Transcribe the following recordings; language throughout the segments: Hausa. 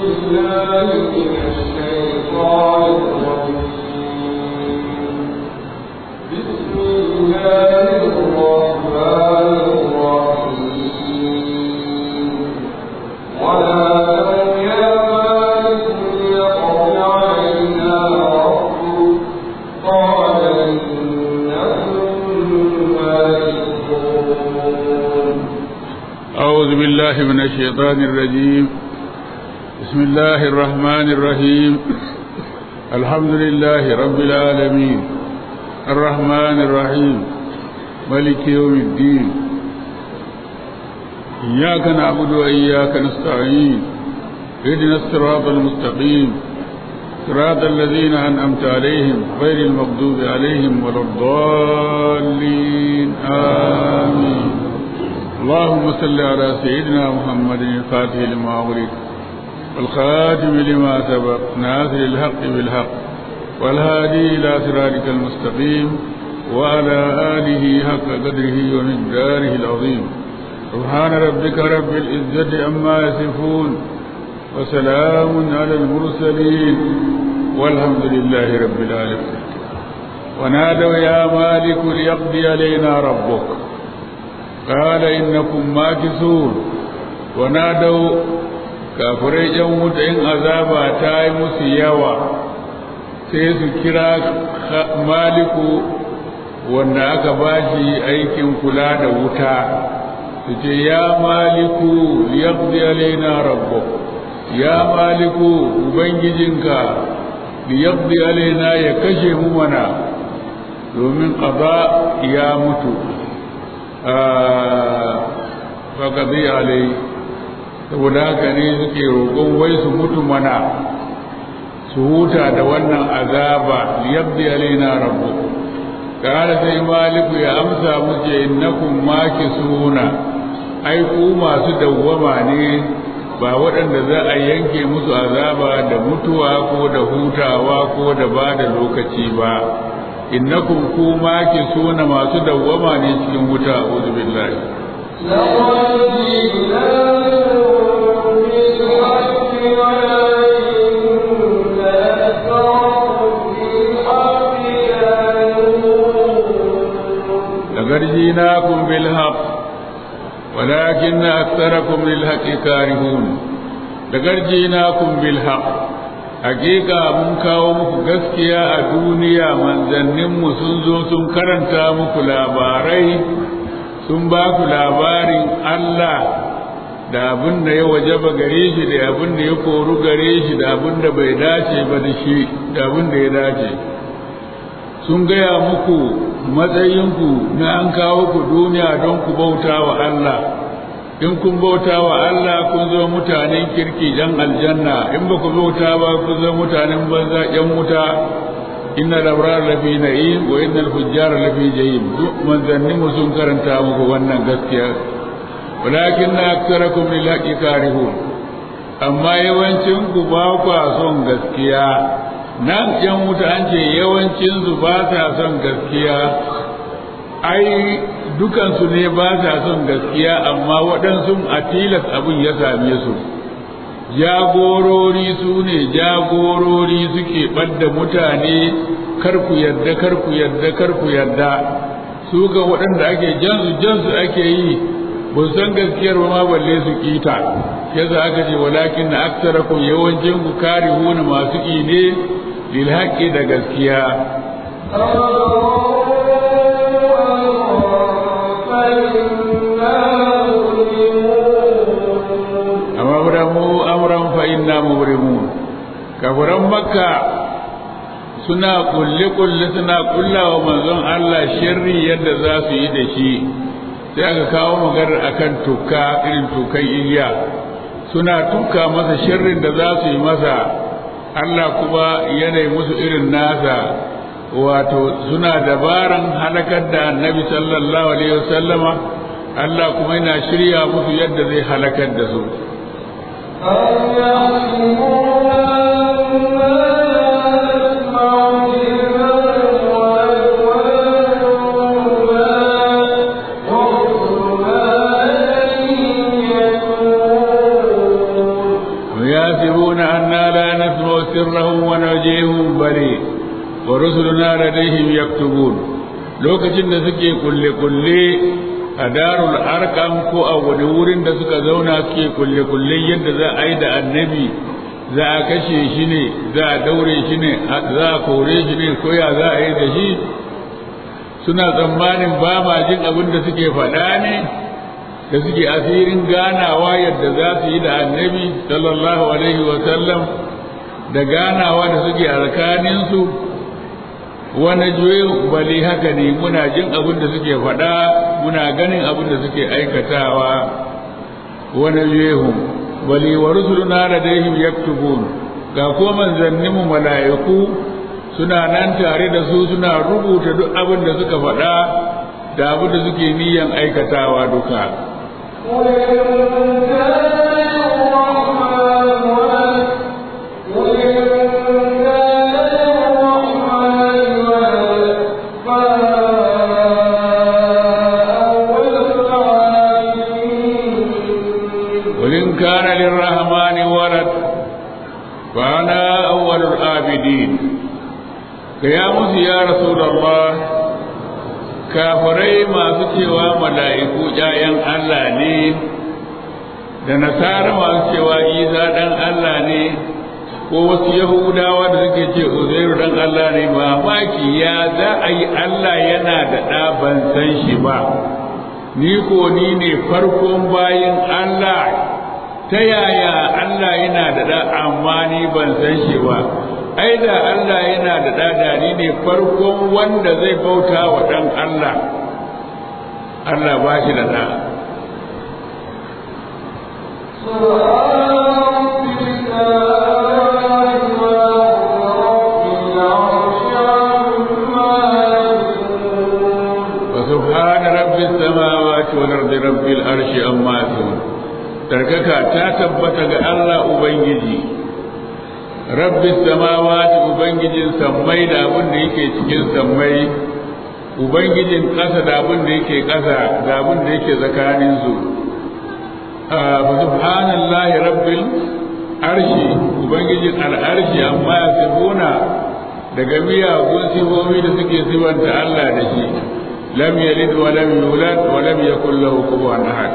أعوذ بالله من الشيطان الرجيم بسم الله الرحمن الرحيم الحمد لله رب العالمين الرحمن الرحيم ملك يوم الدين إياك نعبد وإياك نستعين اهدنا الصراط المستقيم صراط الذين أنعمت عليهم غير المغضوب عليهم ولا الضالين آمين اللهم صل على سيدنا محمد الفاتح لما أغلق والخاتم لما سبق ناصر الحق بالحق والهادي إلى صراطك المستقيم وعلى آله حق قدره ومقداره العظيم سبحان ربك رب العزة عما يصفون وسلام على المرسلين والحمد لله رب العالمين ونادوا يا مالك ليقضي علينا ربك قال إنكم ماكثون ونادوا kafirai ‘yan wuta in azaba ta yi musu yawa sai su kira maliku wanda aka ba shi aikin kula da wuta su ce ya maliku liyaqdi alaina rabbuk ya maliku ubangijinka liyaqdi alaina ya kashe mu mana domin qada ya mutu faƙaɗi alai saboda haka ne suke roƙon wai su mutu mana su huta da wannan azaba liyabdi alaina rabbu kala sai maliku ya amsa muke innakum suna ai ku masu dawwama ne ba waɗanda za a yanke musu azaba da mutuwa ko da hutawa ko da ba da lokaci ba innakum ku suna masu dawwama ne cikin wuta a'udhu billahi لقد جئناكم بالحق ولكن أكثركم للحق كارهون لقد جئناكم بالحق hakika mun kawo muku gaskiya a duniya manzanninmu sun zo sun karanta muku labarai sun ba ku labarin Allah da abin da ya wajaba gare shi da abin da ya koru gare shi da abin da bai dace ba da shi da abin da ya dace sun gaya muku matsayinku na an kawo ku duniya don ku bauta wa Allah in kun bauta wa Allah kun zo mutanen kirki dan aljanna in ba ku bauta ba kun zo mutanen banza yan wuta inna labrar lafi na'im wa innal fujjar lafi jahim duk manzanni mu sun karanta muku wannan gaskiya walakin na aktarakum lil haqqi karihun amma yawancin ku ba ku son gaskiya nan yan wuta an ce yawancin su ba sa son gaskiya ai dukansu ne ba sa son gaskiya amma waɗansu a tilas abin ya same su jagorori su ne jagorori suke ɓadda mutane kar ku yarda kar ku yarda kar ku yarda su ga waɗanda ake jansu jansu ake yi ba san gaskiyar ba ma balle su kita yasa aka ce walakin na aksarakum yawancin ku karihuna masu ƙi ne lil haqqi da gaskiya abramu amran fa inna mubrimun kafiran makka suna kulle kulle suna kullawa manzon Allah sharri yadda za su yi da shi sai aka kawo maganar akan tuka irin tukan iliya suna tuka masa sharrin da za su yi masa Allah kuma yanayi musu irin nasa wato suna dabaran halakar da annabi sallallahu alaihi wasallama Allah kuma yana shirya musu yadda zai halakar da su يحسبون سرهم ونجيهم بلي ورسلنا لديهم يكتبون lokacin da suke kulle-kulle a darul arkam ko a wani wurin da suka zauna suke kulle-kulle yadda za a yi da annabi za a kashe shi ne za a daure shi ne za a kore shi ne ko ya za a yi da shi suna tsammanin ba ma jin abin da suke faɗa ne da suke asirin ganawa yadda za su yi da annabi sallallahu alaihi wasallam da ganawa da suke a tsakaninsu wani juyin bali haka ne muna jin abin da suke faɗa muna ganin abin da suke aikatawa wani juyin bali wa rusuluna ladaihim yaktubun ga ko manzanninmu mala'iku suna nan tare da su suna rubuta duk abin da suka faɗa da abin da suke niyan aikatawa duka وإن كان للرحمن ولد فأنا أول العابدين قيامس يا رسول الله kafirai masu cewa mala'iku ‘ya'yan Allah ne, da nasara masu cewa isa ɗan Allah ne, ko wasu Yahudawa da suke ce Uzairu ɗan Allah ne ba maki ya za a yi Allah yana da ɗa ban san shi ba, ni ko ni ne farkon bayin Allah ta yaya Allah yana da ɗa amma ni ban san shi ba. ai da Allah yana da dadani ne farkon wanda zai bauta wa ɗan Allah Allah ba shi da ɗa وسبحان رب السماوات والأرض رب العرش أما يصفون تركك تثبت الله أبنجي rabbi samawati ubangijin sammai da abin da yake cikin sammai ubangijin ƙasa da abin da yake ƙasa da abin da yake tsakanin su fa subhanallahi rabbil arshi ubangijin al'arshi amma ya sifuna daga miyagun sifofi da suke sifanta Allah da shi lam yalid wa lam yulad wa lam yakul lahu kufuwan ahad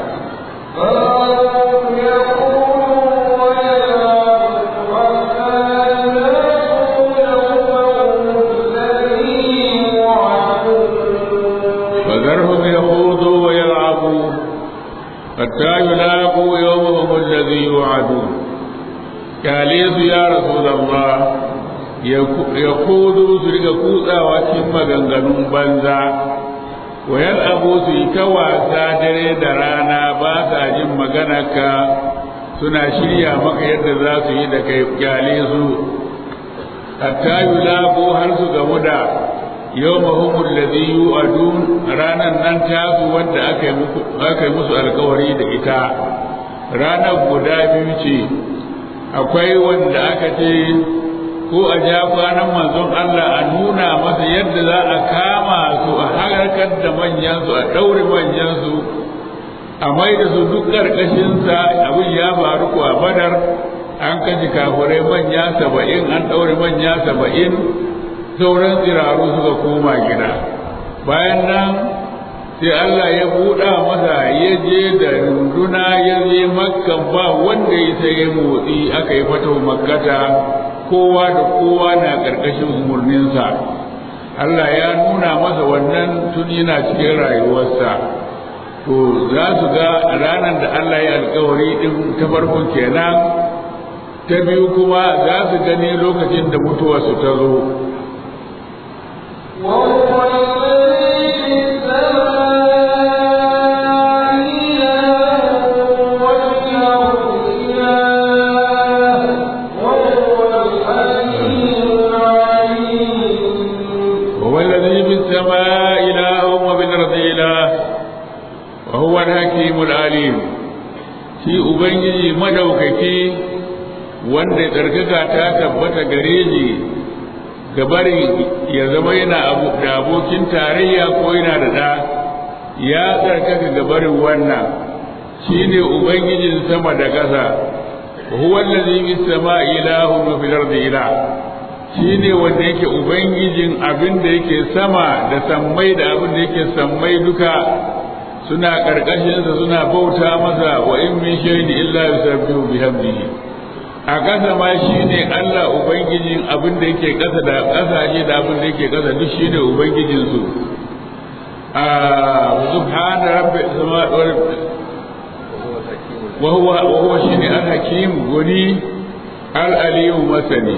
فذرهم يخوضوا ويلعبوا حتى يلاقوا يومهم الذي يوعدون كاليس يا رسول الله يخوضوا سرق كوزا وكم مغنغنون بنزا ويلعبوا سيكوا سادري درانا باسا جم مغنك suna shirya maka yadda za su yi da kai kyale su hatta yulabu har su gamu da yawmahum alladhi yu'adun ranan nan tasu wanda aka yi aka yi musu alkawari da ita ranar guda biyu ce akwai wanda aka ce ko a ja kwanan manzon Allah a nuna masa yadda za a kama su a harkar da manyan su a daure manyan su a mai da su duk ƙarƙashinsa abin ya faru ko a badar an kaji kafurai manya saba'in an ɗaure manya saba'in sauran tsiraru suka koma gida bayan nan sai Allah ya buɗa masa ya je da runduna ya je makka ba wanda ya sai ya motsi aka yi fata makkata kowa da kowa na ƙarƙashin umarninsa Allah ya nuna masa wannan tun yana cikin rayuwarsa to za su ga ranar da Allah ya alkawari din ta farko kenan ta biyu kuma za su gani lokacin da mutuwarsu ta zo والذي في السماء إله وبالأرض إله وهو الحكيم العليم shi ubangiji madaukaki wanda tsarkaka ta tabbata gare shi gabarin ya zama yana da abokin tarayya ko yana da ɗa ya tsarkaka gabarin wannan shi ne ubangijin sama da ƙasa wa huwa allazi bis sama'i ilahun wa fil ardi ilah shine wanda yake ubangijin abin da yake sama da sammai da abin da yake sammai duka suna karkashin sa suna bauta masa wa in min shay'in illa yusabbihu bihamdihi a ƙasa ma shine Allah ubangijin abin da yake ƙasa da ƙasashe da abin da yake ƙasa duk shine ubangijin su a subhana rabbi samawati wa huwa wa huwa shine al-hakim goni al-alim masani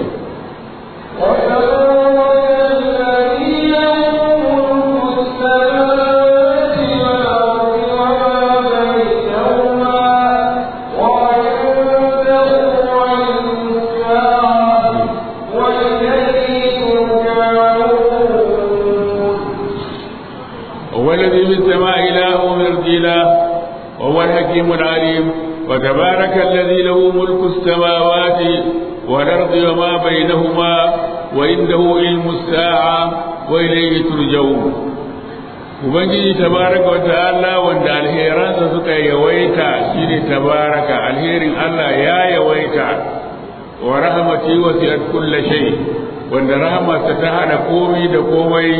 والذي في السماء إله ومن إله وهو الحكيم العليم وتبارك الذي له ملك السماوات والأرض وما بينهما وعنده علم الساعة وإليه ترجعون Ubangiji tabaraka wa ta'ala wanda alheransa suka yawaita shine tabaraka alherin Allah ya yawaita wa rahmati wasi'at kulli shay wanda rahmatsa ta hada komai da komai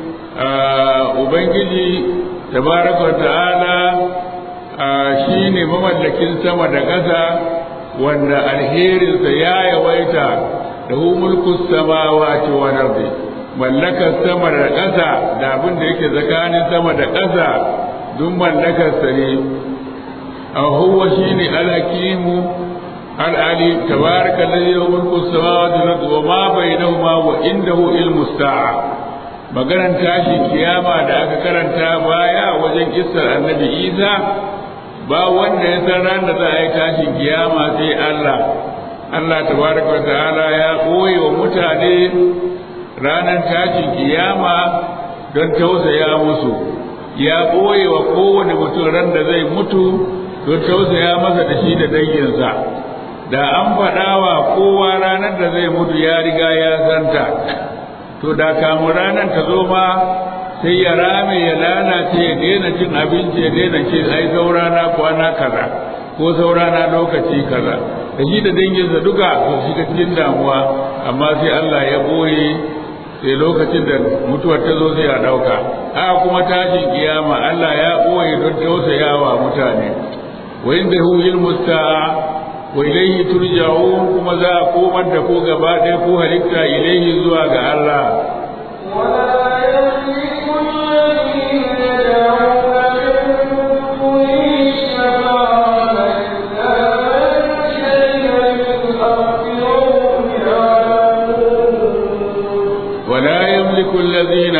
Ubangiji tabaraka wa ta'ala shine mamallakin sama da ƙasa wanda alherinsa ya yawaita da hu mulkus samawati wal ardi mallakar sama da ƙasa da abin da yake tsakanin sama da ƙasa duk mallakar sa ne a huwa shine alhakimu al'ali tabaraka alladhi lahu mulku samawati wal ardi wa ma bainahuma wa indahu ilmu sa'a maganar tashi kiyama da aka karanta baya wajen kissar annabi Isa ba wanda ya san ran da za a yi tashin kiyama sai Allah Allah tabaraka wa ta'ala ya koyi wa mutane ranar tashin kiyama don tausaya musu ya koyi wa kowane mutum ran da zai mutu don tausaya masa da shi da danginsa da an faɗa wa kowa ranar da zai mutu ya riga ya santa to da kamun ranar ta zo ma sai ya rame ya lalace ya daina cin abinci ya daina ce ai saurana kwana kaza ko saurana lokaci kaza da shi da danginsa duka su shiga cikin damuwa amma sai Allah ya boye sai lokacin da mutuwar ta zo sai a ɗauka haka kuma tashin kiyama Allah ya boye don tausayawa mutane wa inda hu ilmu sa'a wa ilaihi turja'un kuma za a komar da ko gaba ɗaya ko halitta ilaihi zuwa ga Allah ولا يملك الذين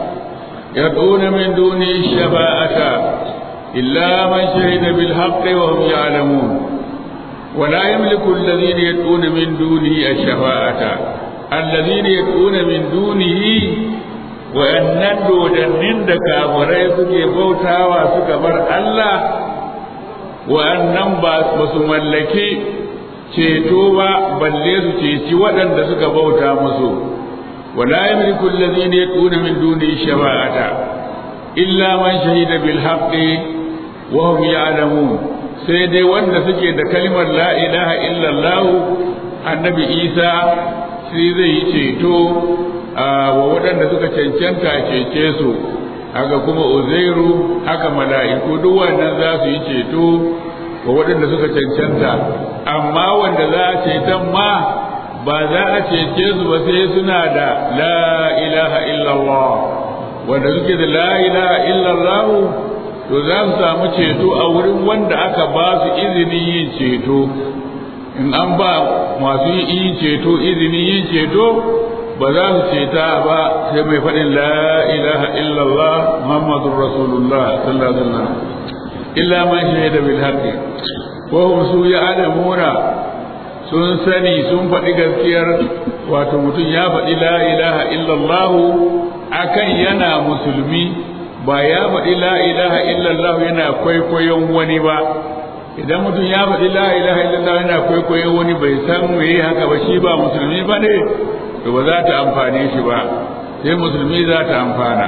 يدعون من دونه الشفاعة إلا من شهد بالحق وهم يعلمون ولا يملك الذين يدعون من دونه الشفاعة الذين يدعون من دونه وأنن دودنن دكابري سكي بوتاوا سكبر الله وأنن باس ملكي ceto ba balle su ceci waɗanda suka bauta musu ولا يملك الذين يدعون من دونه الشفاعة إلا من شهد بالحق وهم يعلمون sai dai wanda suke da kalmar la ilaha illallah annabi isa sai zai yi ceto wa waɗanda suka cancanta cece su haka kuma uzairu haka mala'iku duk wannan za su yi ceto wa waɗanda suka cancanta amma wanda za a ceton ma ba za a cece su ba sai suna da la ilaha illallah wanda suke da la ilaha illallah to za su samu ceto a wurin wanda aka ba su izinin yin ceto in an ba masu yin ceto izinin yin ceto ba za su ceta ba sai mai faɗin la ilaha illallah muhammadur rasulullah sallallahu alaihi wasallam illa man shahida bil haqqi wa hum su ya'lamuna sun sani sun faɗi gaskiyar wato mutum ya faɗi la ilaha illallah akan yana musulmi ba ya faɗi la ilaha illallah yana kwaikwayon wani ba idan mutum ya faɗi la ilaha illallah yana kwaikwayon wani bai san me haka ba shi ba musulmi ba ne to ba za ta amfane shi ba sai musulmi za ta amfana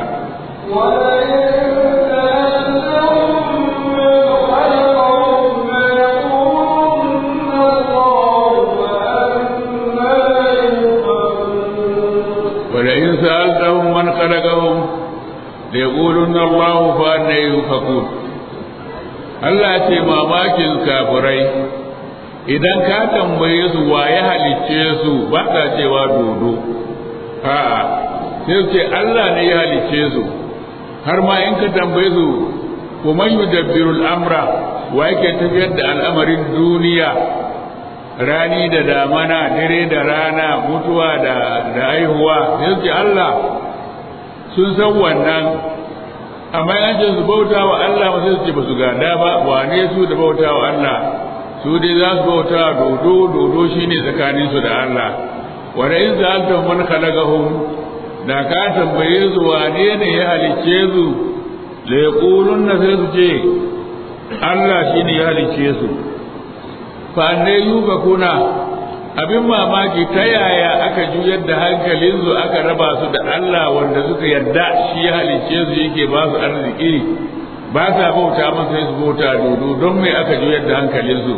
da yaquluna Allahu fa anna yufakun Allah ce mamakin kafirai idan ka tambaye su wa ya halicce su ba ta cewa dodo a'a sai su ce Allah ne ya halicce su har ma in ka tambaye su kuma yudabbiru al'amra wa yake tafiyar da al'amarin duniya rani da damana dare da rana mutuwa da da haihuwa sai su ce Allah sun san wannan amma an ce su bauta wa Allah ba sai su ce ba su gada ba wane su da bauta wa Allah su dai za su bauta dodo dodo shine tsakanin su da Allah wanda in zalta man khalaqahum da ka tambaye su wane ne ya halicce su la yaqulunna sai su ce Allah shine ya halicce su fa ne yuba kuna abin mamaki ta yaya aka juyar da hankalinsu aka raba su da Allah wanda suka yarda shi ya halicce su yake ba su arziki ba sa bauta masa sai su bauta dodo don me aka juyar da hankalinsu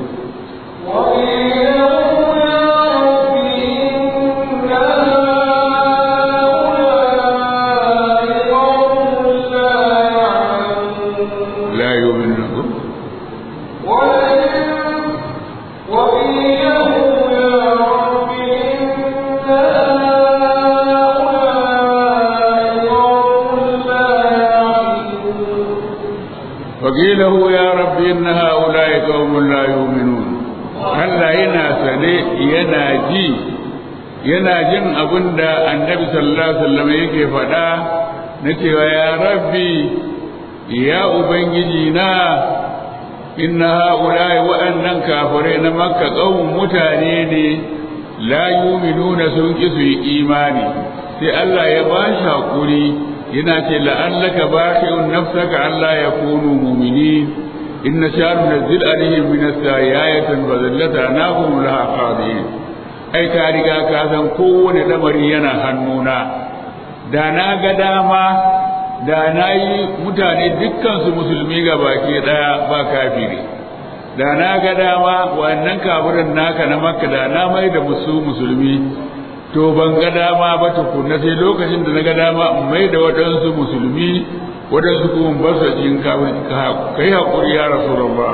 la yu'minu وقيله يا رب إن هؤلاء قوم لا يؤمنون Allah yana sane yana ji yana jin abin da annabi sallallahu alaihi wasallam yake faɗa na cewa ya rabbi ya ubangiji na inna haula'i wa'annan kafirai na makka qaumun mutane ne la yu'minuna sun ki su yi imani sai Allah ya ba shi hakuri yana ce la'allaka baqi'un nafsaka Allah ya kunu mu'minin in sha nunzil alaihim min as-sayyatin fa zallata nahum laha qadin ai ka riga ka san kowane lamari yana hannuna da na ga dama da na yi mutane dukkan su musulmi ga baki daya ba kafiri da na ga dama wannan kafirin naka na makka da na mai da musu musulmi to ban ga dama ba tukunna sai lokacin da na ga dama in mai da waɗansu musulmi waɗansu kuma ba su jin kafin ka yi haƙuri ya rasu rabba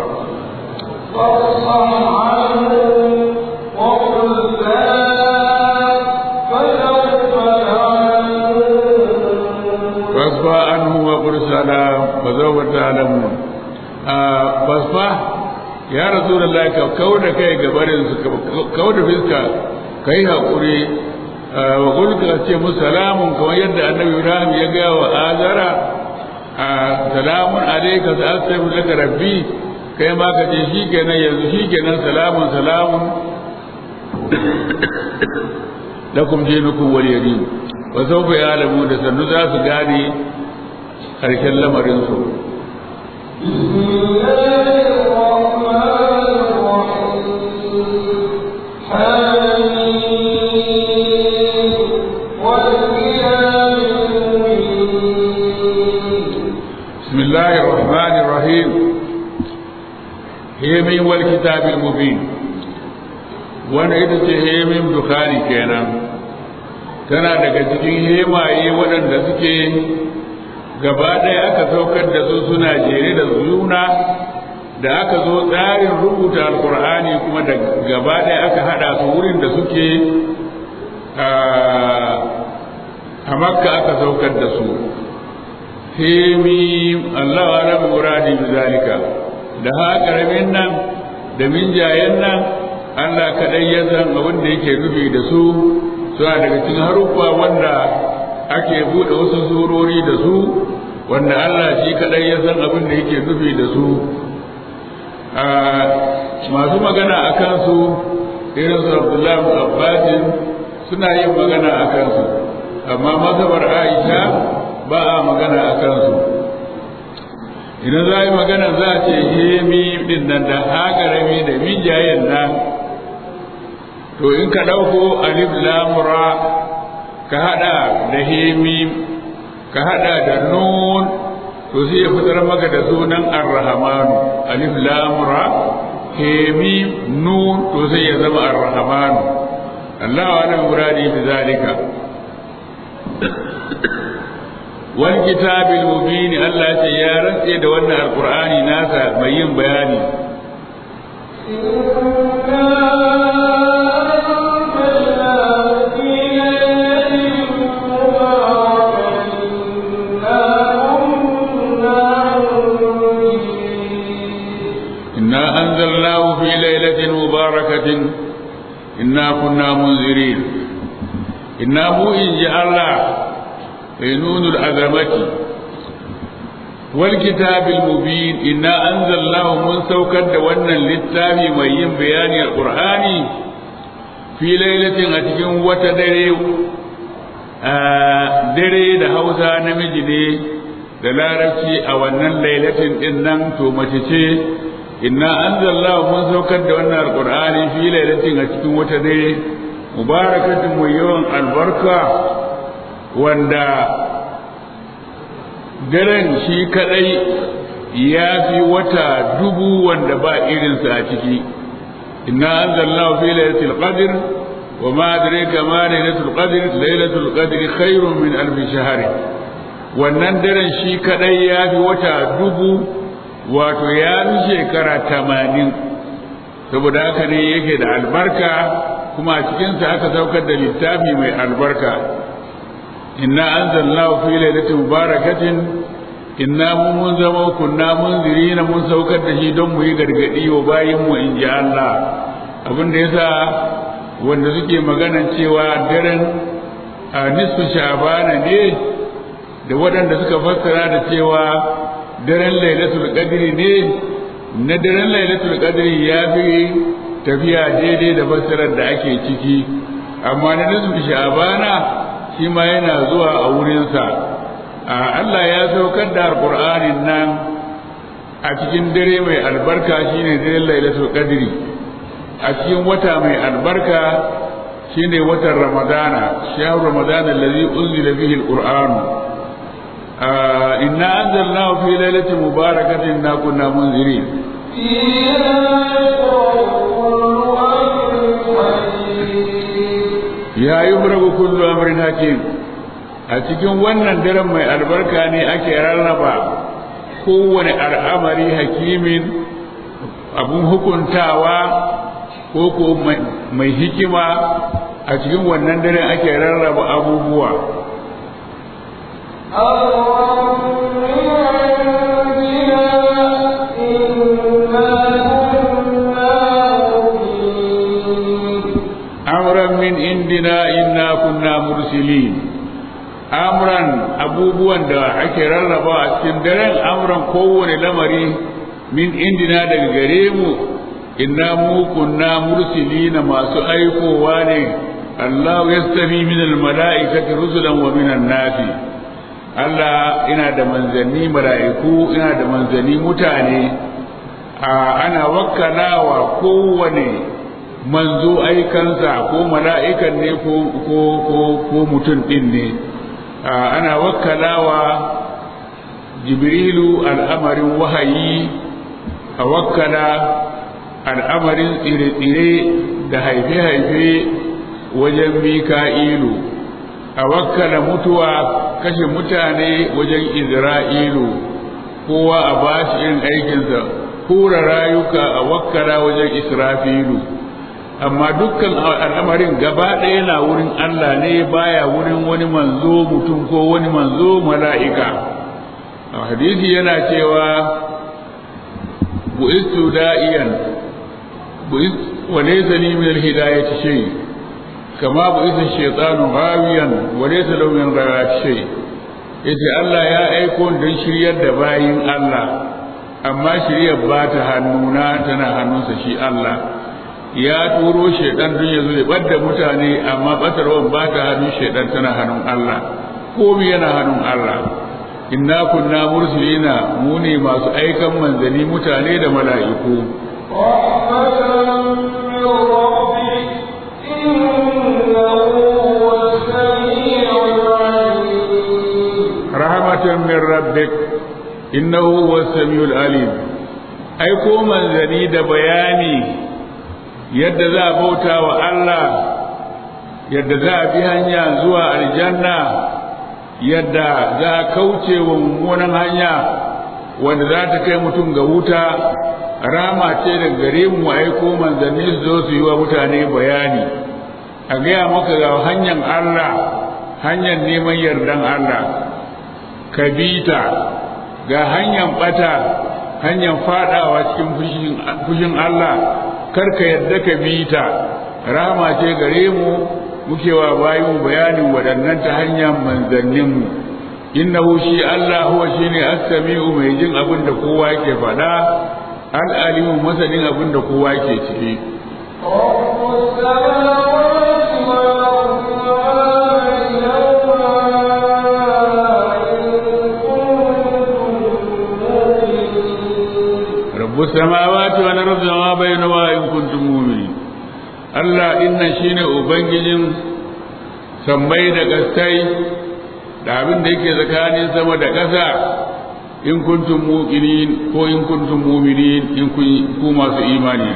fasfa an huwa kursala ba zo ba ta alamu fasfa ya rasu da laika kawo da kai gabarin su kawo da fiska ka yi haƙuri wa kulka ce mu salamun kamar yadda annabi ibrahim ya gaya wa azara salamun alaika sa astaghfiru laka rabbi kai ma ka ce shikenan yanzu shikenan salamun salamun lakum dinukum wal yadin wa sawfa ya'lamu da sannu za su gane karshen lamarin su بسم الله الرحمن الرحيم هيمين والكتاب المبين wanda ita ce hemin bukhari kenan tana daga cikin hemaye waɗanda suke gaba ɗaya aka saukar da su suna jere da juna da aka zo tsarin rubuta alkur'ani kuma da gaba ɗaya aka haɗa su wurin da suke a makka aka saukar da su hemi Allah wa rabu muradi bi zalika da ha karamin nan da minjayen nan Allah kadai ya san abin da yake nufi da su suna daga cikin haruffa wanda ake bude wasu surori da su wanda Allah shi kadai ya san abin da yake nufi da su masu magana a kansu irin su Abdullahi Abbasin suna yin magana a kansu amma mazhabar Aisha ba a magana a kansu idan za a yi magana za a ce hemi din nan da haƙarami da mijayen nan to in ka ɗauko alif lamura ka haɗa da hemi ka haɗa da nun to sai ya fitar maka da sunan arrahmanu alif lamura hemi nun to sai ya zama arrahmanu Allah wa nan muradi bi zalika wal kitabil mubin Allah ce ya rantse da wannan alqur'ani nasa mai yin bayani إنا أنزلناه في ليلة مباركة إنا كنا منذرين إنا مو إن جاء الله نون العظمة والكتاب المبين إنا أنزلناه من سوكد وانا للتابي مين بيان القرآن في ليلة أتكن وتدري dare da hausa namiji ne da larabci a wannan lailatin din nan to mace ce inna anzalnahu mun saukar da wannan alqur'ani fi lailatin a cikin wata dare mubarakatin mai yawan albarka wanda daren shi kadai ya fi wata dubu wanda ba irinsa a ciki inna anzalnahu fi lailatul qadr wa ma adraka ma lailatul qadr lailatul qadr khairun min alf shahr wannan daren shi kadai ya fi wata dubu wato ya fi shekara tamanin saboda haka ne yake da albarka kuma a cikinsa aka saukar da littafi mai albarka inna anzalnahu fi lailatin mubarakatin inna mun mun zama kunna munzirina mun saukar da shi don mu yi gargadi wa bayin mu in ji Allah abin da yasa wanda suke maganan cewa daren a nisfu sha'bana ne da waɗanda suka fassara da cewa daren lailatul qadri ne na daren lailatul qadri ya fi tafiya daidai da fassarar da ake ciki amma na nisfu sha'bana shi ma yana zuwa a wurinsa Allah ya saukar da alƙur'anin nan a cikin dare mai albarka shine daren lailatul qadri a cikin wata mai albarka shine watan ramadana shahru ramadana allazi unzila fihi alqur'an inna anzalnahu fi lailatin mubarakatin inna kunna munzirin ya yubragu kullu amrin hakim a cikin wannan daren mai albarka ne ake rarraba kowane al'amari hakimin abun hukuntawa ko ko mai hikima a cikin wannan daren ake rarraba abubuwa amran min indina inna kunna mursilin amran abubuwan da ake rarraba a cikin daren amran kowane lamari min indina daga gare mu inna mu kunna mursilina masu aikowa ne Allah yastafi min almala'ikati rusulan wa min nasi Allah ina da manzanni mala'iku ina da manzanni mutane ana wakkalawa kowane manzo aikansa ko mala'ikan ne ko ko ko mutum din ne ana wakkalawa jibrilu al'amarin wahayi a wakkala al'amarin tsire-tsire da haife-haife wajen mika'ilu a wakkala mutuwa kashe mutane wajen izra'ilu kowa a bashi irin aikinsa hura rayuka a wakkala wajen israfilu amma dukkan al'amarin gaba ɗaya na wurin Allah ne baya wurin wani manzo mutum ko wani manzo mala'ika a hadisi yana cewa bu'istu da'iyan wa laysa li min al-hidayati shay kama bu'isa shaytanu ghawiyan wa laysa lahu min ghayati shay yace Allah ya aiko don shiryar da bayin Allah amma shiryar ba ta hannuna tana hannunsa shi Allah ya turo shaidan don ya zo ya ɓadda mutane amma ɓatarwan ba ta hannun shaidan tana hannun Allah komi yana hannun Allah inna kunna mursilina mu ne masu aikan manzani mutane da mala'iku rahmatan min rabbik innahu huwas samiul alim aiko manzani da bayani yadda za a bauta wa Allah yadda za a bi hanya zuwa aljanna yadda za a kauce wa mummunan hanya wanda za ta kai mutum ga wuta rama ce da gare mu aiko manzanni su zo su yi wa mutane bayani a gaya maka ga hanyar Allah hanyar neman yardan Allah ka bi ta ga hanyar bata hanyar fadawa cikin fushin Allah kar ka yadda ka bi ta rama ce gare mu muke wa bayin bayanin waɗannan ta hanyar manzanninmu innahu shi Allah huwa shine as-sami'u mai jin abin da kowa yake faɗa al-alimu masanin abin da kowa yake ciki رب السماوات والأرض وما بينهما إن كنتم مؤمنين Allah inna shine ubangijin sammai da gaskai da abin da yake tsakanin sama da ƙasa in kuntum muqinin ko in kuntum mu'minin in ku masu imani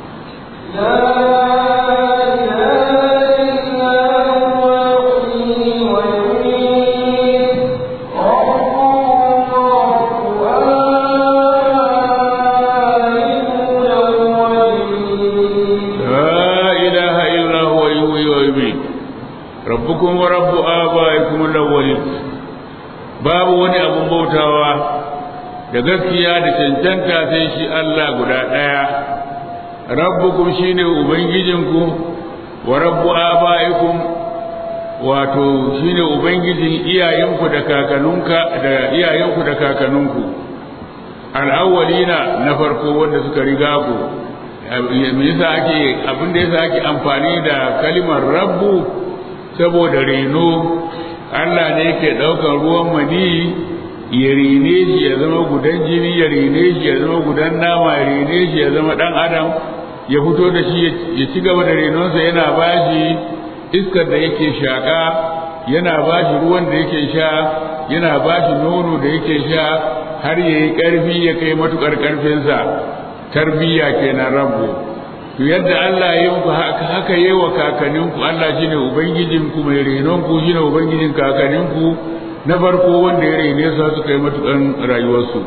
rabbukum wa rabbu abaikum al-awwalin babu wani abun bautawa da gaskiya da cancanta sai shi Allah guda ɗaya rabbukum shine ubangijinku wa rabbu abaikum wato shine ubangijin iyayenku da kakanunka da iyayenku da kakanunku al-awwalina na farko wanda suka riga ku me yasa ake abin da yasa ake amfani da kalimar rabbu saboda reno Allah ne ke ɗaukar ruwan mani ya rene shi ya zama gudan jini ya rene shi ya zama gudan nama ya rene shi ya zama ɗan adam ya fito da shi ya ci gaba da renonsa yana ba shi iskar da yake shaƙa yana ba shi ruwan da yake sha yana ba shi nono da yake sha har ya yi ƙarfi ya kai matuƙar ƙarfinsa tarbiyya kenan rabu to yadda Allah ya yi muku haka haka yi wa kakanninku Allah shine ubangijinku mai renonku shine ubangijin kakanninku na farko wanda ya rene su suka yi matukan rayuwarsu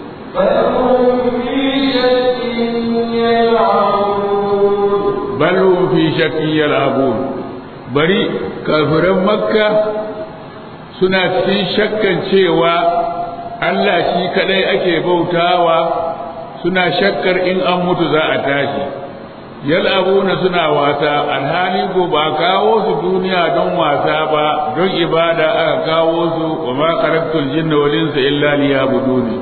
bal hum fi shakkin yal'abun bari kafiran makka suna cikin shakkan cewa Allah shi kadai ake bautawa suna shakkar in an mutu za a tashi yal'abuna suna wasa alhali ko ba kawo su duniya don wasa ba don ibada aka kawo su wa ma khalaqtul jinna wal insa illa liya'buduni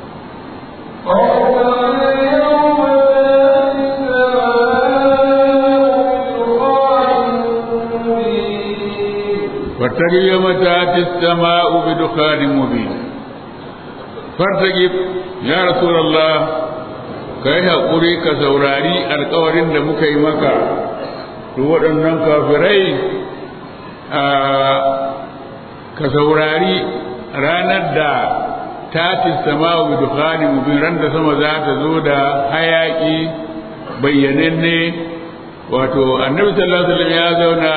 فارتقب يوم تأتي السماء بدخان مبين فارتقب يا رسول الله ka yi haƙuri ka saurari alkawarin da muka yi maka to waɗannan kafirai ka saurari ranar da tatis sama wa dukhani mubin ran da sama za ta zo da hayaƙi bayyananne wato annabi sallallahu alaihi wasallam ya zauna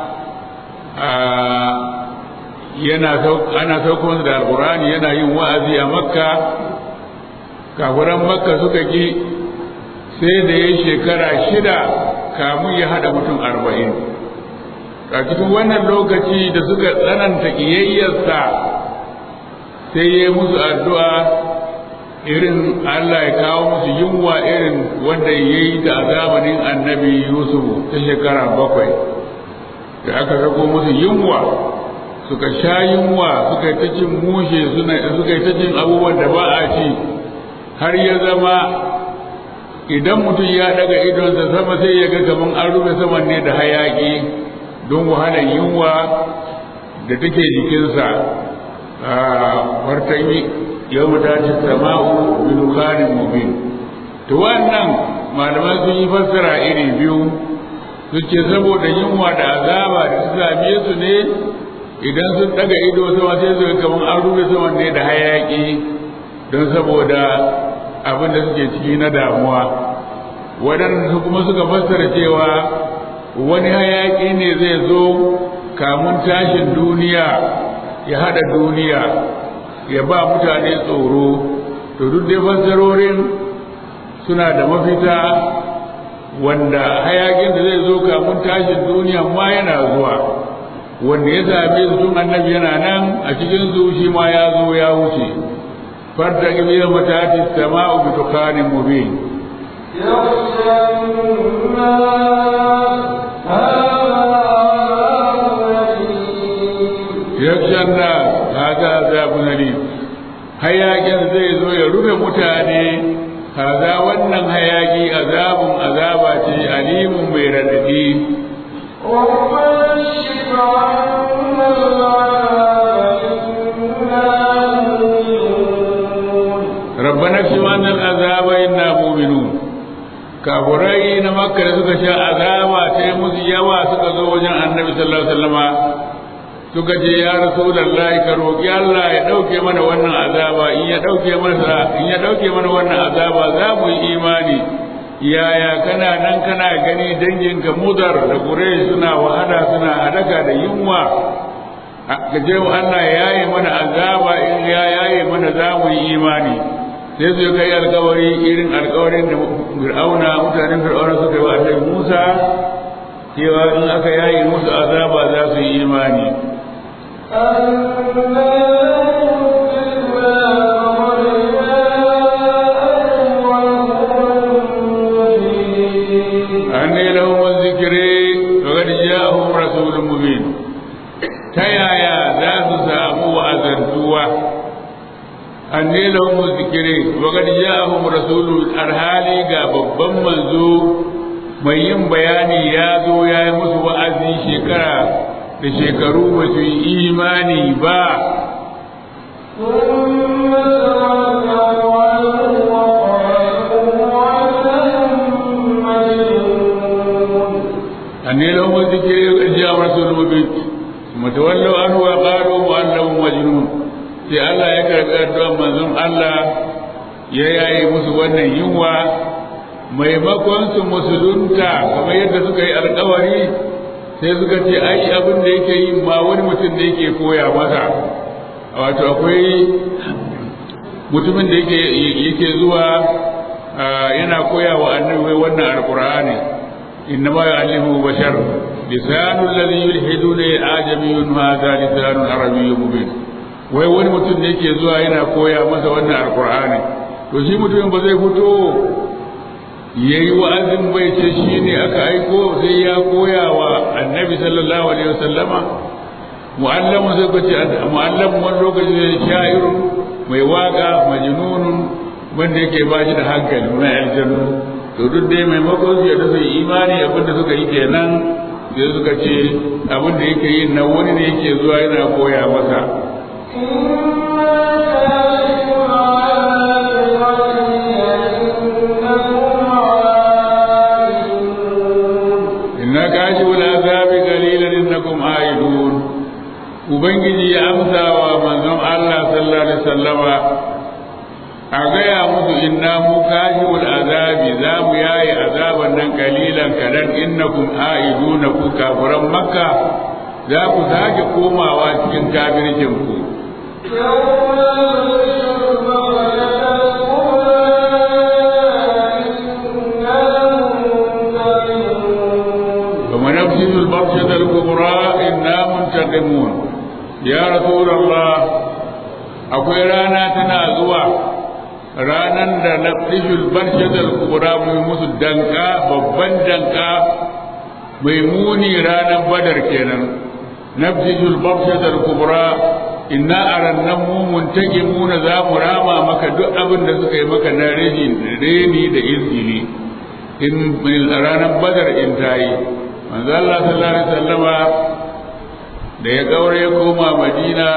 yana ana sauko da alqur'ani yana yin wa'azi a makka kafiran makka suka ki sai da ya shekara shida kamun ya hada mutum arba'in a cikin wannan lokaci da suka tsananta ƙiyayyarsa sai ya musu addu'a irin Allah ya kawo musu yunwa irin wanda ya yi ta a zamanin annabi Yusuf ta shekara bakwai da aka sako musu yunwa suka sha yunwa suka yi ta cin mushe suka yi ta cin abubuwan da ba a ci har ya zama idan mutum ya daga idonsa sama sai ya ga kaman an rufe saman ne da hayaki don wahalar yunwa da take jikinsa a martani yau mu dace sama'u bin kharin mubin to wannan malaman sun yi fassara iri biyu su ce saboda yunwa da azaba da su same su ne idan sun daga ido sama sai su ga kaman an rufe saman ne da hayaki don saboda abin da suke ciki na damuwa waɗanda kuma suka fassara cewa wani hayaƙi ne zai zo kamun tashin duniya ya hada duniya ya ba mutane tsoro to duk dai fassarorin suna da mafita wanda hayakin da zai zo kamun tashin duniya ma yana zuwa wanda ya same su tun annabi yana nan a cikin su shi ma ya zo ya wuce farta gibi da matati sama'u bi tukanin mubin yakshan na hada azabun alim hayakin zai zo ya rufe mutane haza wannan hayaki azabun azaba ce alimun mai radadi rabbana fi wannan azaba inna mu'minun kafurai na makka da suka sha azaba sai musu yawa suka zo wajen annabi sallallahu alaihi wasallama suka ce ya rasulullahi ka roki Allah ya dauke mana wannan azaba in ya dauke mana in ya dauke mana wannan azaba za mu yi imani yaya kana nan kana gani danginka mudar da quraish suna wahala suna hadaka da yunwa ka je Allah ya yaye mana azaba in ya yaye mana za mu yi imani sai su kai alkawari irin alkawarin da fir'auna mutanen fir'auna suka yi wa annabi Musa cewa in aka yaye musu azaba za su yi imani أني لهم الذكر وقد جاءهم رسول مبين تيايا ذات سامو وأذنتوا أني لهم الذكر وقد جاءهم رسول الحالي babban manzo mai yin bayani ya zo ya yi musu wa'azi shekara da shekaru ba su yi imani ba أني لهم الذكر وقد جاء رسول مبين ثم تولوا عنه وقالوا مؤلم مجنون sai Allah ya karɓi addu'ar manzon Allah ya yaye musu wannan yunwa maimakon su musulunta kamar yadda suka yi alkawari sai suka ce ai abin da yake yi ma wani mutum da yake koya masa wato akwai mutumin da yake yake zuwa yana koya wa annabi wannan alqur'ani inna ma yu'allimu bashar lisanul ladhi yulhiduna ajamiyyun hadha lisanun arabiyyun mubin wai wani mutum da yake zuwa yana koya masa wannan alqur'ani to shi mutumin ba zai fito ya yi wa'azin bai ce shi ne aka aiko sai ya koya wa annabi sallallahu alaihi wasallama mu'allamu sai ku ce mu'allamu wani lokaci zai sha'irun mai waka majnunun wanda yake ba shi da hankali mai aljanu to duk dai maimakon su yadda su yi imani abin da suka yi kenan sai suka ce abin da yake yi na wani ne yake zuwa yana koya masa كاشف العذاب قليلا انكم عائدون ubangiji ya amsa wa manzon Allah sallallahu alaihi wasallama a gaya musu inna mu kashiful azabi za mu yaye azaban nan kalilan kadan innakum aiduna ku kafiran makka za ku sake komawa cikin kafircin ku ونبذل البطشة الكبرى إنا منتقمون يا رسول الله akwai rana tana zuwa ranan da nafishul barshatal kubra mai musu danka babban danka mai muni ranan badar kenan nafishul barshatal kubra inna arannan mu muntakimuna za mu rama maka duk abin da suka yi maka na reni da izgili in ranar badar in tayi manzo Allah sallallahu alaihi wasallama da ya gaure ya koma Madina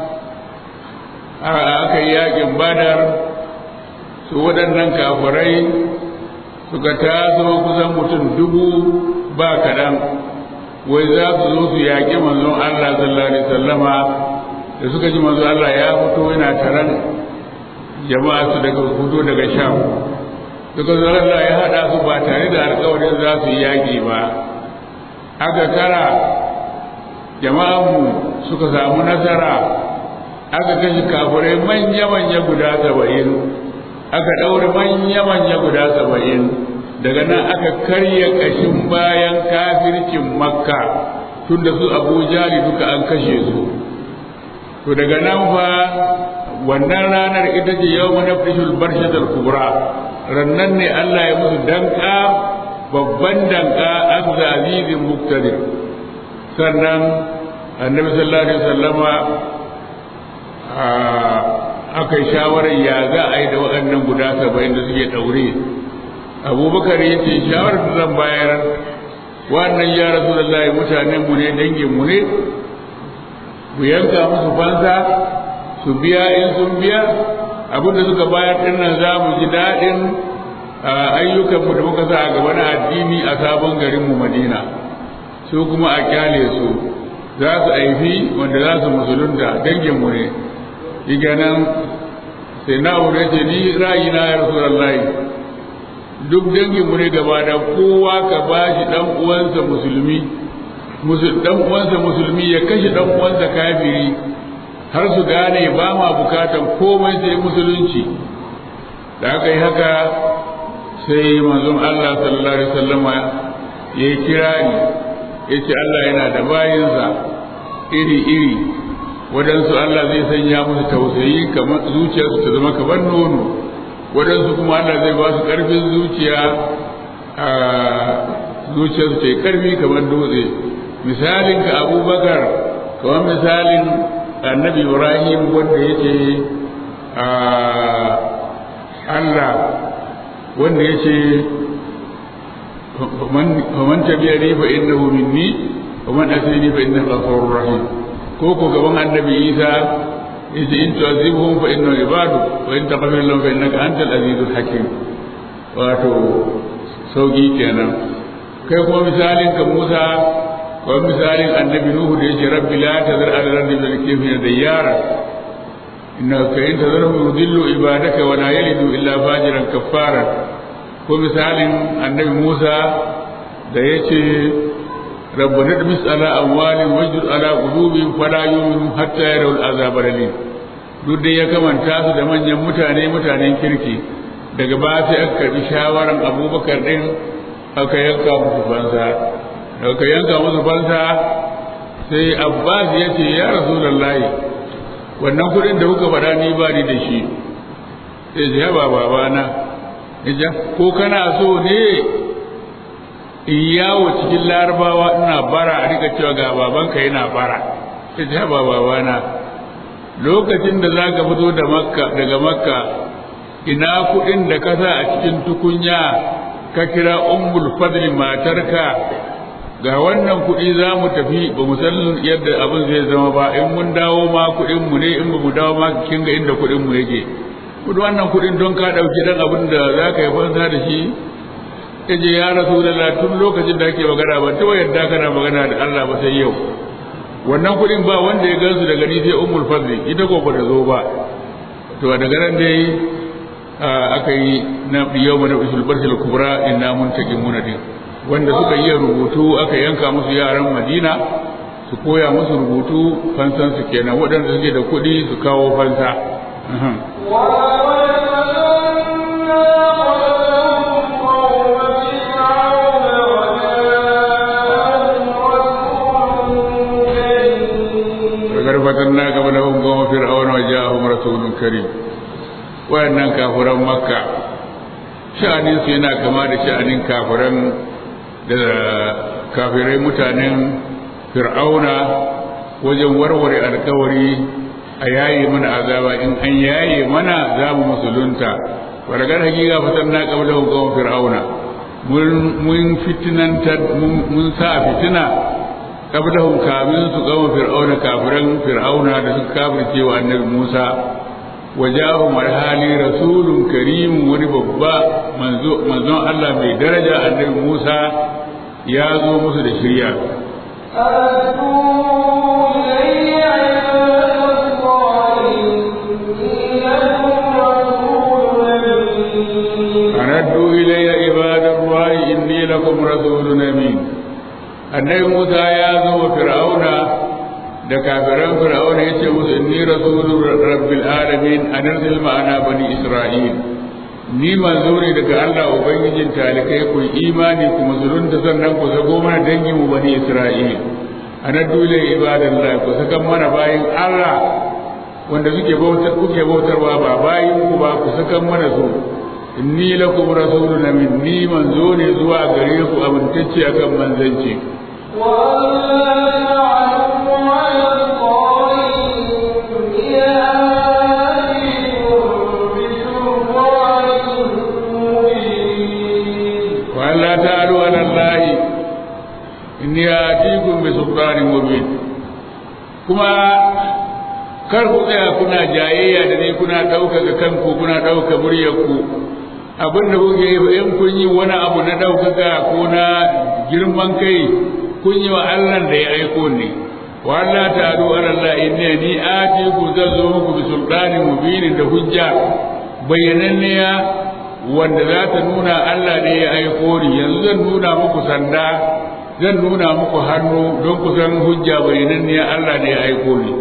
aka yi yakin Badar su waɗannan kafirai suka taso kusan mutum dubu ba kaɗan wai za su zo su yaƙi manzon Allah sallallahu alaihi wasallama da suka ji manzon Allah ya fito yana taron jama'a su daga fito daga Sham suka zo Allah ya haɗa su ba tare da alƙawarin za su yi yaƙi ba aka kara jama'anmu suka samu nasara aka kashe kafirai manya-manya guda saba'in aka ɗaure manya-manya guda saba'in daga nan aka karya ƙashin bayan kafircin makka tun da su abu jali duka an kashe su to daga nan fa wannan ranar ita ce yau mana fishul barshatul kubra rannan ne Allah ya musu danka babban danka azza azizin muktadir sannan annabi sallallahu alaihi wasallama aka yi shawarar ya za a yi da waɗannan guda saba'in da suke ɗaure abubakar ya ce shawarar da zan bayar wannan ya rasu da zai mutanen mu ne dangin mu ne mu yanka musu fansa su biya in sun biya abinda suka bayar ɗin nan za mu ji daɗin ayyukanmu da muka sa a gaba na addini a sabon garinmu madina su kuma a kyale su za su aifi wanda za su musulunta danginmu ne shi nan sai na aure ce ni ra'ayina ya rasu duk danginmu ne gaba da kowa ka ba shi ɗan uwansa musulmi ɗan uwansa musulmi ya kashe ɗan uwansa kafiri har su gane ba ma bukatan komai sai musulunci da aka yi haka sai manzon Allah sallallahu alaihi wasallama ya yi kirari ya ce Allah yana da bayinsa iri-iri waɗansu Allah zai sanya musu tausayi kamar zuciyarsu ta zama kamar nono waɗansu kuma Allah zai ba su ƙarfin zuciya a zuciyarsu ta yi ƙarfi kamar dutse misalin ka abubakar kamar misalin annabi ibrahim wanda yake Allah wanda yake faman tabi'a ni fa innahu minni ومن أتيني فإنه غفور رحيم كوكو كمان النبي عيسى إذ إن تعذبهم فإنه عبادك وإن تغفر لهم فإنك أنت العزيز الحكيم wato sauki kenan kai kuma misalin ka Musa ko misalin annabi Nuhu da yake rabbi la tazar ala ardi bil kafir dayyara inna ka in tazarhum yudillu ibadaka wa la yalidu illa fajiran kaffara ko misalin annabi Musa da yace ربنا ادمس على أموالهم واجر على قلوبهم فلا يؤمنوا حتى يروا العذاب الأليم duk dai ya kamanta su da manyan mutane mutanen kirki daga ba sai aka karbi shawaran abubakar din aka yanka musu fansa aka yanka musu fansa sai abbas ya ce ya rasulullahi wannan kuɗin da kuka faɗa ni ba ni da shi sai ya ba babana ko kana so ne in yawo cikin larabawa ina bara a rika cewa ga babanka yana bara sai ta ba babana lokacin da za ka fito da makka daga makka ina kuɗin da ka sa a cikin tukunya ka kira ummul fadli matarka ga wannan kuɗi za mu tafi ba mu san yadda abin zai zama ba in mun dawo ma kuɗin mu ne in ba mu dawo ma kin ga inda kuɗin mu yake kudu wannan kuɗin don ka ɗauki dan abin da za ka yi fansa da shi ya je ya rasu da tun lokacin da ake magana ba ta yadda kana magana da Allah ba sai yau wannan kuɗin ba wanda ya gansu daga ni sai ummul fadli ita ko bata zo ba to daga nan dai aka yi na yau mana usul barsil kubra inna muntaqimuna din wanda suka yi rubutu aka yanka musu yaran Madina su koya musu rubutu fansan su kenan waɗanda suke da kuɗi su kawo fansa فتنا قبلهم قوم فرعون وجاءهم رسول كريم wayannan kafiran makka sha'anin su yana kama da sha'anin kafiran da kafirai mutanen fir'auna wajen warware alkawari a yaye mana azaba in an yaye mana za mu musulunta wadagar hakika fatan na kabla hukumar fir'auna mun fitinantar mun sa fitina qablahum kamin su gama fir'auna kafiran fir'auna da suka kafirce wa annabi Musa wajahum alhali rasulun karim wani babba manzo manzon Allah mai daraja annabi Musa ya zo musu da shirya أردوا إلي عباد الله إني لكم رسول أمين annabi Musa ya zo wa Fir'auna da kafiran fir'auna yace musu inni rasulur rabbil alamin anzil ma'ana bani isra'il ni manzo ne daga Allah ubangijin talikai ku imani ku musulunta sannan ku zago mana dangin mu bani isra'il ana dole ibadallah ku saka mana bayin Allah wanda suke bautar kuke bautarwa ba bayin ku ba ku saka mana su inni lakum rasulun min ni manzo ne zuwa gare ku amintacce akan manzanci وألا تعلوا على الله إني آتيكم بسلطان مبين كما kar ku tsaya kuna jayayya da ni kuna ɗaukaka kanku kuna ɗauka muryarku abin da kuke yi in kun yi wani abu na ɗaukaka ko na girman kai kun yi wa Allah da ya aiko ni wa Allah ta'ala ala Allah inna ni ati ku zan zo muku bi sultani mubinin da hujja bayyananniya wanda za ta nuna Allah ne ya aiko ni yanzu zan nuna muku sanda zan nuna muku hannu don ku san hujja bayyananniya Allah ne ya aiko ni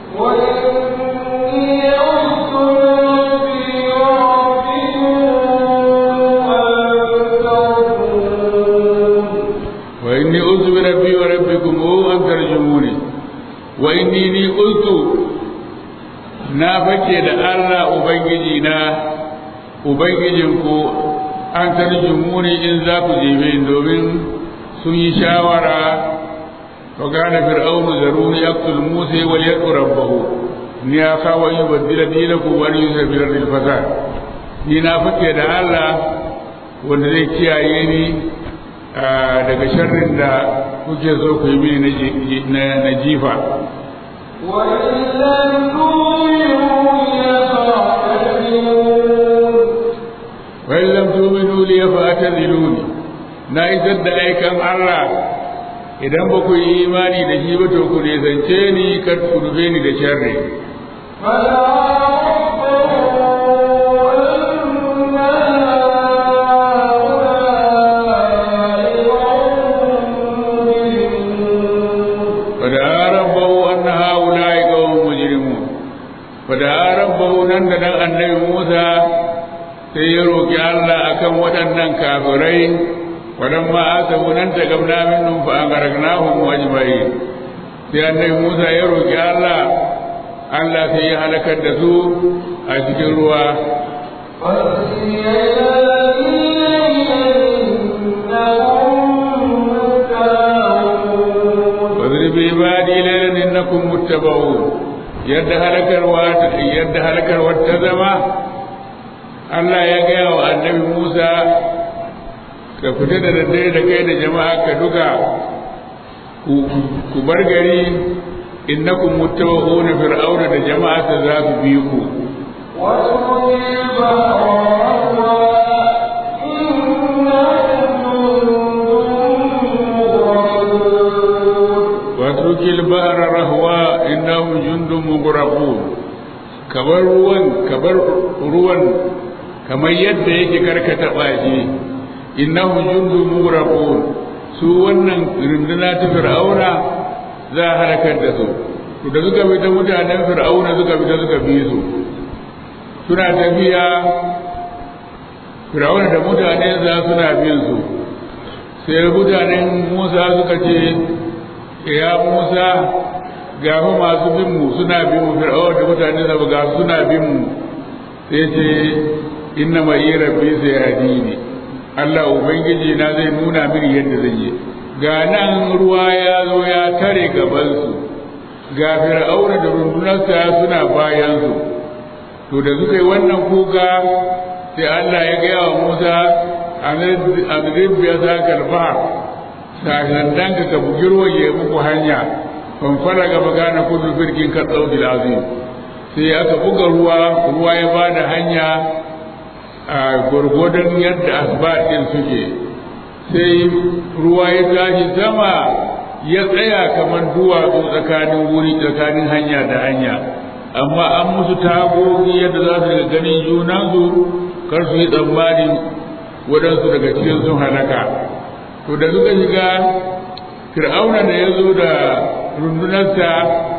وإني عذت بربي وإني أعوذ بربي وربكم أن ترجموني وإني ني قلت na fake da Allah Ubangiji na Ubangijinku an tarjumuni in za ku jebe domin sun yi shawara wa gane fir'aunu zaruni yaqtul musa wal yaqu rabbahu ni ya kawo yi baddila dinaku wa yusra bil ardil fasad ni na fake da Allah wanda zai kiyaye ni daga sharrin da kuke so ku yi mini na jifa wa'in lam tu'minu li fa'taziluni na isar da aikan Allah idan ba ku yi imani da shi ba to ku nisance ni kar ku dube ni da sharri fada rabbahu nan da nan annabi Musa sai ya roki Allah akan waɗannan kafirai waɗamma asabu nan ta gamna minnum fa angarnahum ajma'in sai annabi Musa ya roki Allah Allah sai ya halakar da su a cikin ruwa واضرب عبادي ليلا انكم متبعون yadda halakarwa yadda halakarwa ta zama Allah ya gaya wa annabi Musa ka fita da daddare da kai da jama'a ka duka ku bar gari innakum muttaba'una fir'auna da jama'a ta za su bi ku واترك البحر رهوا انهم جند مغرقون kabar ruwan kabar ruwan kamar yadda yake karkata bashi innahu jundu mughraqun su wannan runduna ta fir'auna za a halakar da su to da suka bi ta mutanen fir'auna suka bi ta suka bi su suna tafiya fir'auna da mutane za suna bin su sai mutanen musa suka ce ya musa ga fa masu bin mu suna bin mu fir'aun da mutane da ga suna bin mu sai ce inna ma yi rabbi sai hadini Allah ubangiji na zai nuna mini yadda zan yi ga nan ruwa ya zo ya tare gaban su ga fir'aun da rundunarsa suna bayan su to da suka yi wannan kuka sai Allah ya gaya wa Musa anzir biya sa kalba sakandan ka ka bugi ruwan ya muku hanya fanfara gaba gane kudu birkin ka ɗauki azim sai aka buga ruwa ruwa ya ba da hanya a gwargwadon yadda asbat ɗin suke sai ruwa ya tashi sama ya tsaya kamar duwatsu tsakanin wuri tsakanin hanya da hanya amma an musu tagogi yadda za su daga ganin junansu kar su yi tsammanin waɗansu daga cikin sun halaka to da suka shiga fir'auna da ya zo da rundunarsa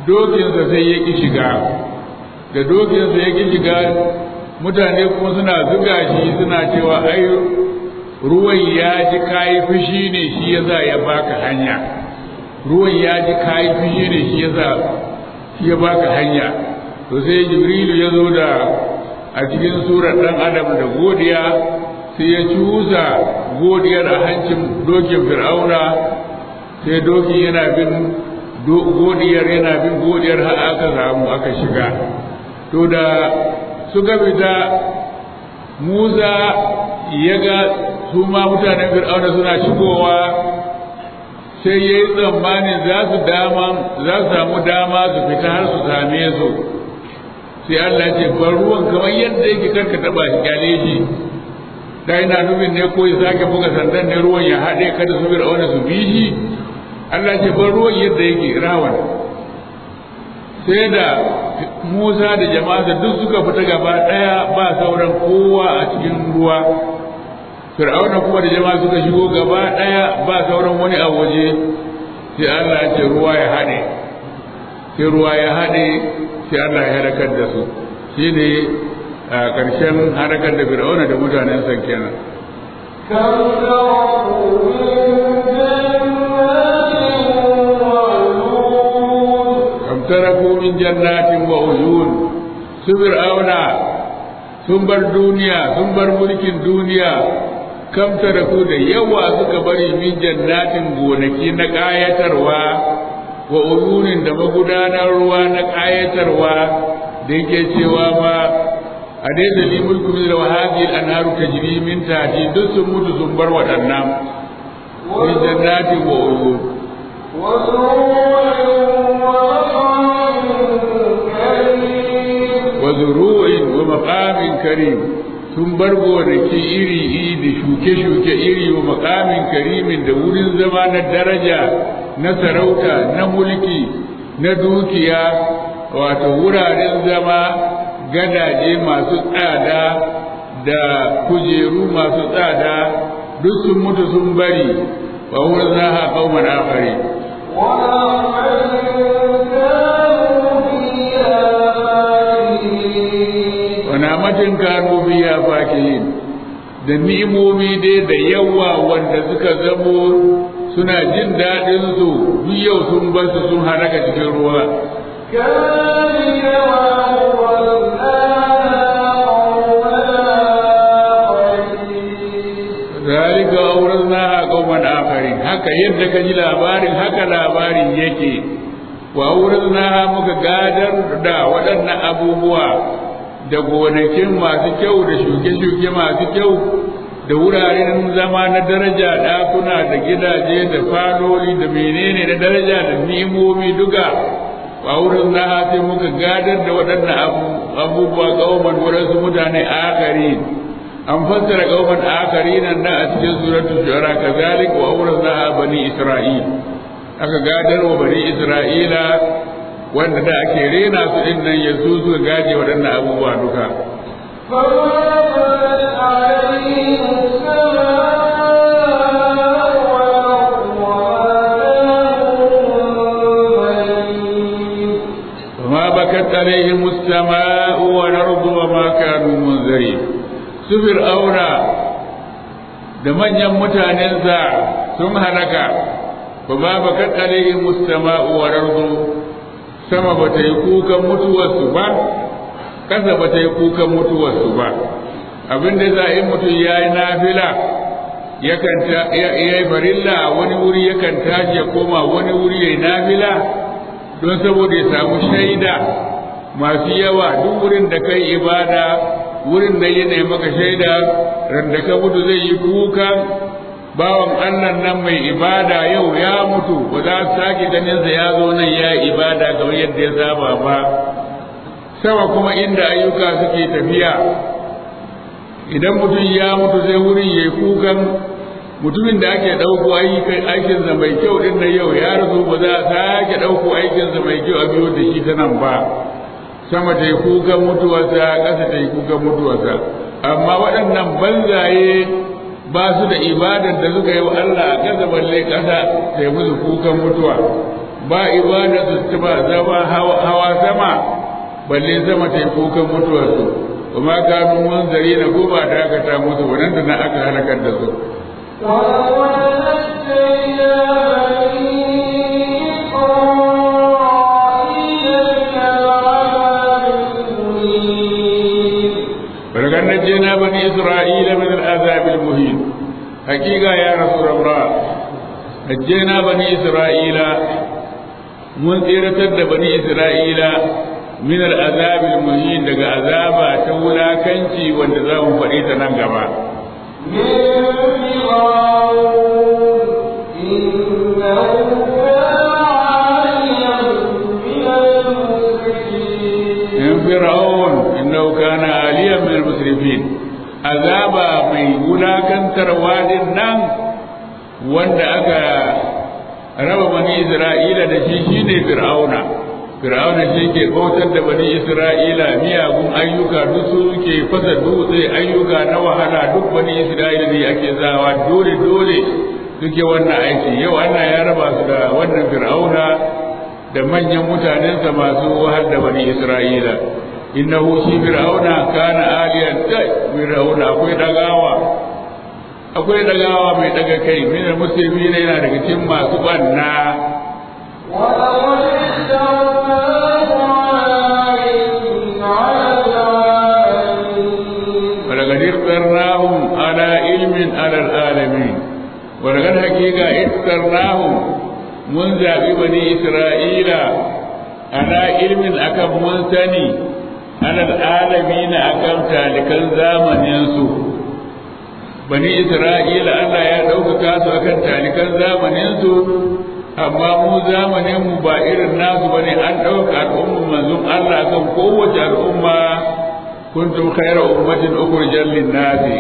dokinsa sai ya ƙi shiga da dokinsa ya ƙi shiga mutane kuma suna zuga shi suna cewa ai ruwan ya ji kayi fushi ne shi ya za ya baka hanya ruwan ya ji kayi fushi ne shi ya za shi ya baka hanya to sai jibrilu ya zo da a cikin surar ɗan adam da godiya sai ya cusa godiyar a hancin dokin fir'auna sai dokin yana bin godiyar yana bin godiyar har aka samu aka shiga to da suka fita musa ya ga su ma mutanen fir'auna suna shigowa sai ya yi tsammanin za su dama za su samu dama su fita har su same su sai Allah ce bar ruwan kamar yadda yake karka taba shi kyale shi da ina nufin ne ko ya sake buga sandan ne ruwan ya haɗe kada su fir'auna su bi shi Allah ce bar ruwan yadda yake rawan sai da Musa da jama'a duk suka fita gaba ɗaya ba sauran kowa a cikin ruwa Fir'auna kuma da jama'a suka shigo gaba ɗaya ba sauran wani a waje sai Allah ya ce ruwa ya haɗe sai ruwa ya haɗe sai Allah ya halakar da su shine a ƙarshen halakar da Fir'auna da mutanen sa kenan kam taraku min jannatin wa uyun su Fir'auna sun bar duniya sun bar mulkin duniya kam taraku da yawa suka bari min jannatin gonaki na ƙayatarwa wa uyunin da magudanar ruwa na ƙayatarwa da yake cewa ma a dai da ni mulku min da wahabi anharu tajri min tahti duk sun mutu sun bar waɗannan min jannatin wa uyun wa zuru'in wa maqamin karim sun bar gonaki iri iri da shuke-shuke iri wa makamin karimin da wurin zama na daraja na sarauta na mulki na dukiya wato wuraren zama gadaje masu tsada da kujeru masu tsada duk sun mutu sun bari wa wurin zaha kauman afari namatin kanu biya fakihin da ni'imomi dai da yawa wanda suka zamo suna jin daɗin su duk yau sun bar su sun haraka cikin ruwa zalika awraznaha qauman akharin haka yadda ka ji labarin haka labarin yake wa awraznaha muka gadar da waɗannan abubuwa da gonakin masu kyau da shuke-shuke masu kyau da wuraren zama na daraja ɗakuna da gidaje da faloli da menene na daraja da nimomi duka a wurin na sai muka gadar da waɗannan abubuwa ƙauman waɗansu mutane akari an fassara ƙauman akari nan na a cikin suratul shu'ara kazalik wa wurin na bani isra'il aka gadar wa bani isra'ila wanda da ake rena su din nan yanzu suka gaje waɗannan abubuwa duka فما بكت عليهم السماء والأرض وما كانوا منذرين سفر أورا da manyan mutanensa sun halaka ba ba bakat alaihim mustama'u wal ardu sama ba ta yi kukan mutuwarsu ba ƙasa ba ta yi kukan mutuwarsu ba abin da za a yi mutum ya yi nafila yakan ya yi farilla wani wuri yakan tashi ya koma wani wuri ya yi nafila don saboda ya samu shaida masu yawa duk wurin da kai ibada wurin da yana maka shaida randa ka mutu zai yi kuka bawan Allah nan mai ibada yau ya mutu ba za su sake ganinsa ya zo nan ya yi ibada kamar yadda ya saba ba sama kuma inda ayyuka suke tafiya idan mutum ya mutu zai wurin ya yi kukan mutumin da ake ɗauko aikinsa mai kyau ɗin na yau ya rasu ba za a sake ɗauko aikinsa mai kyau a biyo da shi ta nan ba sama ta yi kukan mutuwarsa ƙasa ta yi kukan mutuwarsa amma waɗannan banzaye ba su da ibadar da suka yi wa Allah a ƙasa balle ƙasa ta yi musu kukan mutuwa ba ibada su taba zama hawa sama balle sama ta yi kukan mutuwarsu kuma kanu munzari na ko ba da aka ta musu wannan da na aka halakar da su ولقد نجينا بني إسرائيل من العذاب المهين حقيقة يا رسول الله نجينا بني إسرائيل من إرتد بني إسرائيل من العذاب المهين لقى عذاب تولا كنتي والنظام فريد ننقبا من فرعون إنه كان عاليا من المسرفين عذاب من ولاكنتر وادin nan wanda aka raba bani Isra'ila da shi shine Fir'auna Fir'auna shi ke bautar da bani Isra'ila miyagun ayyuka duk su ke fasa dutse ayyuka na wahala duk bani Isra'ila ne ake zawa dole dole suke wannan aiki yau Allah ya raba su da wannan Fir'auna da manyan mutanensa masu wahal da bani Isra'ila innahu shi Fir'auna kana aliyan kai Fir'auna akwai dagawa akwai dagawa mai daga kai min musulmi ne yana daga cikin masu banna ولقد اخترناهم على علم على العالمين ولقد حقيقة اخترناهم من ذهب بني إسرائيل على علم أكم من سني على العالمين أكم تالكا زامن ينسو بني إسرائيل الله يا ɗaukaka su akan talikan zamaninsu amma mu zamaninmu ba irin nasu bane an ɗauka al'ummar manzon Allah kan kowace al'umma kuntum khayra ummatin ukhrijat lin-nasi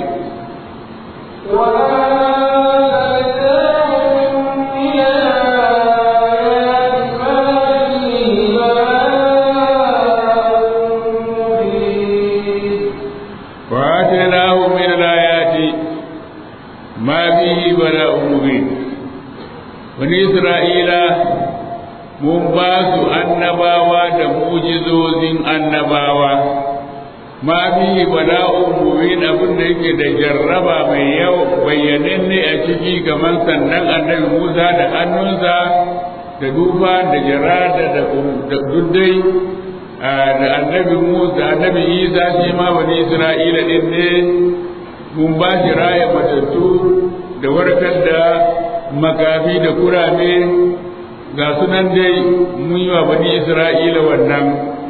وآتيناهم من الآيات ما به بلاء مبين bani isra'ila mun ba su annabawa da mujizozin annabawa ma bihi bala'un mubin abin da yake da jarraba mai yau bayyananne a ciki kamar sannan annabi Musa da hannunsa da dufa da jarada da duddai da annabi Musa annabi Isa shi ma bani Isra'ila din ne mun ba shi raya matattu da warkar da makafi da kurame ga sunan dai mun yi wa bani isra'ila wannan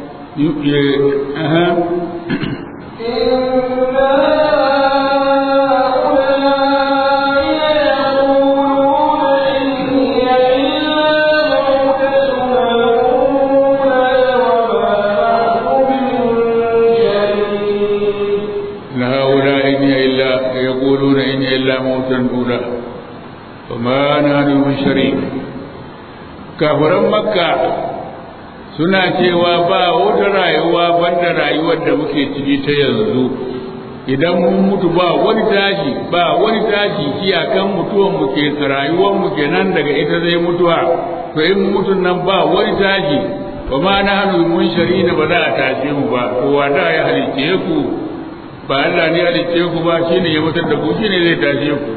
لهؤلاء إن هي إلا يقولون إن هي إلا موتا أولى وما نحن بشرين kafiran makka suna cewa ba wata rayuwa banda rayuwar da muke ciki ta yanzu idan mun mutu ba wani tashi ba wani tashi iyakan mutuwan mu ke rayuwar mu kenan daga ita zai mutuwa to in mutun nan ba wani tashi ba ma na hannu mun shari ba za a tashe mu ba kowa da ya halicce ku ba Allah ne ya halicce ku ba shine ya mutar da ku shine zai tashe ku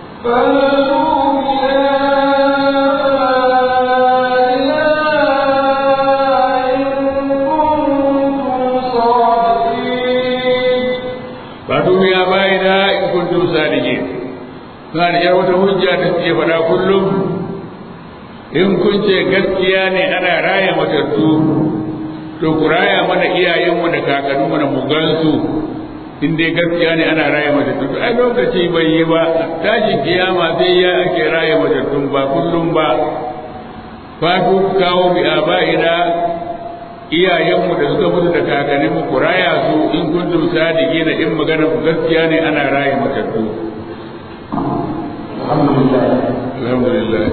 ba duniya bai da in kuntum sadiqin suna da yar wata hujja da suke faɗa kullum in kun ce gaskiya ne ana raya matattu to ku raya mana iyayenmu da kakanninmu da mugansu in dai gaskiya ne ana raya matattu to ai lokaci bai yi ba tashin kiyama sai ya ake raya matattun ba kullum ba fatu kawo bi aba'ina iyayenmu da suka mutu da kakanninmu ku raya su in kuntum sadiqina in magana ku gaskiya ne ana raya matattu alhamdulillah alhamdulillah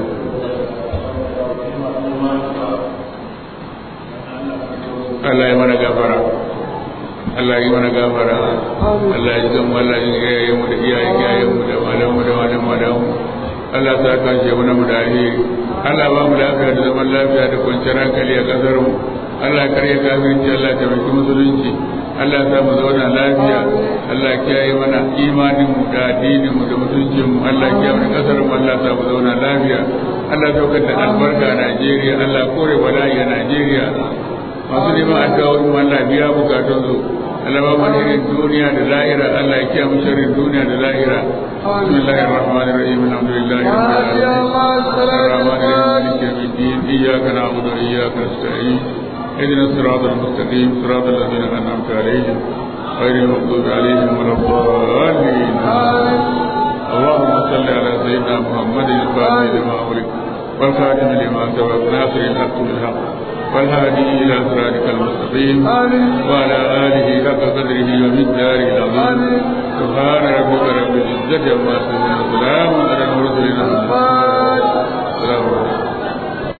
Allah ya mana gafara Allah ya mana gafara Allah ya zama Allah ya iyayen mu da iyayen iyayen mu da malamu da malamu da mu Allah ta kashe mu na mu da alheri Allah ba mu lafiya da zaman lafiya da kwanciyar hankali a kasar mu Allah karya kafirci Allah ta maki musulunci Allah ta mu zauna lafiya Allah kiyaye mana imanin mu da addinin mu da mutuncin mu Allah kiyaye mana kasar mu Allah ta mu zauna lafiya Allah saukar da albarka a Najeriya Allah kore bala'i a Najeriya masu neman addu'o'in mu Allah biya bukatun su Allah ba mu irin duniya da lahira Allah ya kiyaye mu sharrin duniya da lahira بسم الله الرحمن الرحيم الحمد لله رب العالمين الرحمن الرحيم مالك يوم الدين إياك نعبد وإياك نستعين اهدنا الصراط المستقيم صراط الذين أنعمت عليهم غير المغضوب عليهم ولا الضالين اللهم صل على سيدنا محمد الفاتح لما أغلق والخاتم لما سبق ناصر الحق بالحق والهادي إلى صراطك المستقيم وعلى آله حق قدره ومقداره العظيم سبحان ربك رب العزة عما يصفون وسلام على المرسلين السلام عليكم